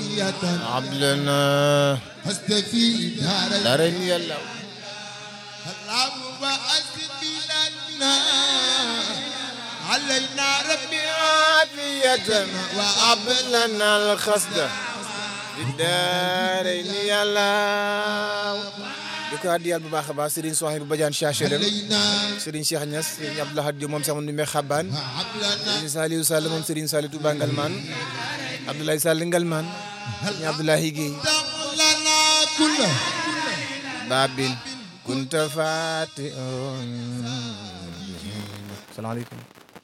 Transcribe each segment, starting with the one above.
عبلنا أستفي دار دارين يلا اللهم أسبلنا علينا ربي عافية وعبلنا الخصد في الدارين يلا di ko addiyal bu baax a baax Serigne Souhaïbou Badiane Chachelem علينا Serigne Cheikh Niass Serigne Abdou Lahad Diop moom sama numéro xabaan وعبلنا Serigne Saliou Sall moom Serigne Saliou Touba Ngalman Abdoulaye Sall Ngalman Serigne Abdoulaye Guèye لنا كله Babin kunta fati salaamaaleykum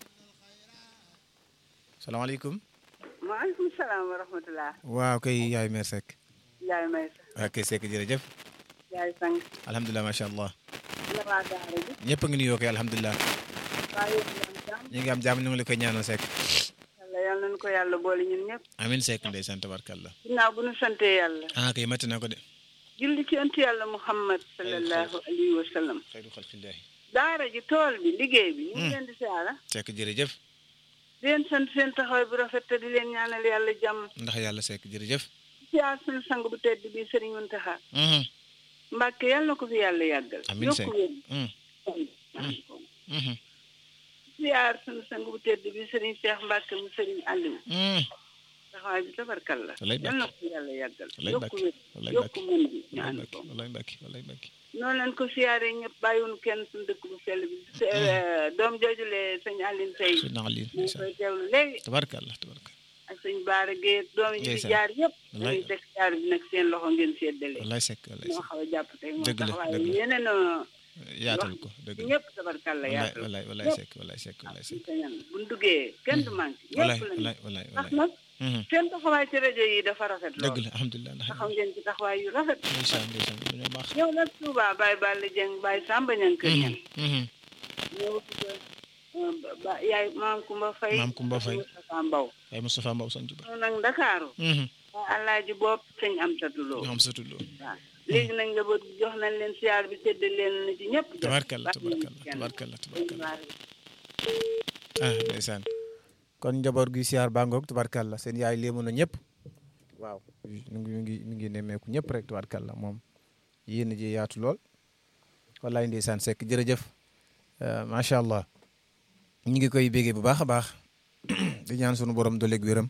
salaamaaleykum maaleykum salaam wa rahmatulah. waaw kay yaay mère Seck yaay may sa waaw kay Seck jërëjëf yaay sang alhamdulilah macha allah la waa daara ji ñëpp a ngi nuyoo kay alhamdulilah waa yéen a ngi am jàmm ñu ngi am jàmm ñu ngi la koy ñaanal Seck yàlla yal nañu ko yàlla boole ñun ñëpp amin Seck ndeysaan tabarkallah ginnaaw bu nu santee yàlla ah kay matti na ko de julli ci ëntu yàlla muhammad sallallahu alayhi wa sallam xayru xalqillahi daara ji tool bi liggéey bi ñu ngi leen di siyaara Seck jërëjëf di leen sant seen taxawaay bu rafet te di leen ñaanal yàlla jàmm ndax yàlla Seck jërëjëf siyaar suñu sang bu tedd bi sëriñ Muntaxa Mhm. mbàkke yàlla na ko fi yàlla yàggal amin Seck yokku wér Mhm. Mhm. siyaar suñu sang bu tedd bi sëriñ Cheikh Mbàkke mu sëriñ Aliou Mhm. taxawaay bi tabarkal la Walay yal na ko fi yàlla yàggal Walay yokku Mbàkke. wér Walay yokku Mbàkke. mën bi ñu wallaay ànd mbakki ko wallaay mbakki wallaay mbakki noonu lañ ko siyaaree ñëpp bàyyiwuñu kenn suñu dëkk bu sell bi se- doom joojule sëñ Aline Sey su nax lii ñu ngi koy teewlu léegi tabarkallah tabarkallah ak sëñ Baara Gueye doom yi fi Ndeysaan. jaar yëpp Wallaay. dañuy teg siyaar bi nag seen loxo ngeen séddale wallaay Seck wallaay moo Seck xaw a jàpp tey moo Dëgg la, tax waaye dëgg la. yeneen a yaatal ko dëgg la ñëpp tabarkalla wallaay yaatal wallaay wallaay ñëpp Seck wallaay Seck wallaay suñu Seck sañan buñ duggee kenn du manqué wallaay ñëpp lañu wallaay wallaay ndax wallaay nag Mhm. seen taxawaay ci rajo yi dafa rafet dëgg lool la alhamdulilah ndax taxaw ngeen ci taxawaay yu rafet ndeysaan ndeysaan dañoo baax yow nag Touba Baye Balla Dieng Baye Samba Niang kër ñan Mhm. ñëw ba yaay maam Kumba Faye Maam Kumba Faye. Moustapha Mbaw waaye Moustapha Mbow sant ba ñëw nag Ndakaaru waa Alaaji Bopp sëñ Amsatu Lo ñoo am sa tuddoo waaw léegi nag njaboot gi jox nañ leen siyaar bi sédd leen na ci ñëpp jot tabarkallah bàyyi tabarkallah kenn. tabarkallah tabarkallah ah ndeysaan kon njaboot gi siyaar bangoog tabarkallah seen yaay léemu na ñëpp waaw mi ngi mi ngi mi ngi nemmeeku ñëpp rek tabarkallah moom yéen ji yaatu lool wallaay ndeysaan Seck jërëjëf Euh, macha allah ñu ngi koy bégee bu baax a baax di ñaan sunu borom doleeg wéram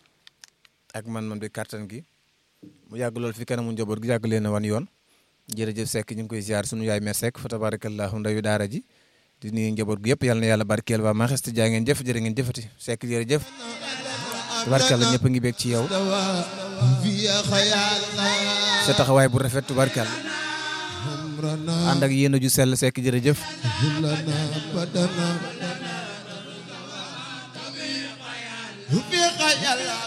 ak man-man bi kàttan gi mu yàgg lool fi kanamu njaboot gi yàgg leen a wan yoon jërëjëf Seck ñu ngi koy ziar sunu yaay mer Seck fa tabarakallahu ndayu daara ji di nuyu njaboot gi yëpp yal na yàlla barkeel waa maxeste jaa ngeen jëf jërë ngeen jëfati Seck jërëjëf tabarkalla ñëpp a ngi bég ci yow في خيالنا sa taxawaay bu rafet tabarkalla عمرنا ànd ak yéen ju sell Seck jërëjëf لنا بدنا في خيالنا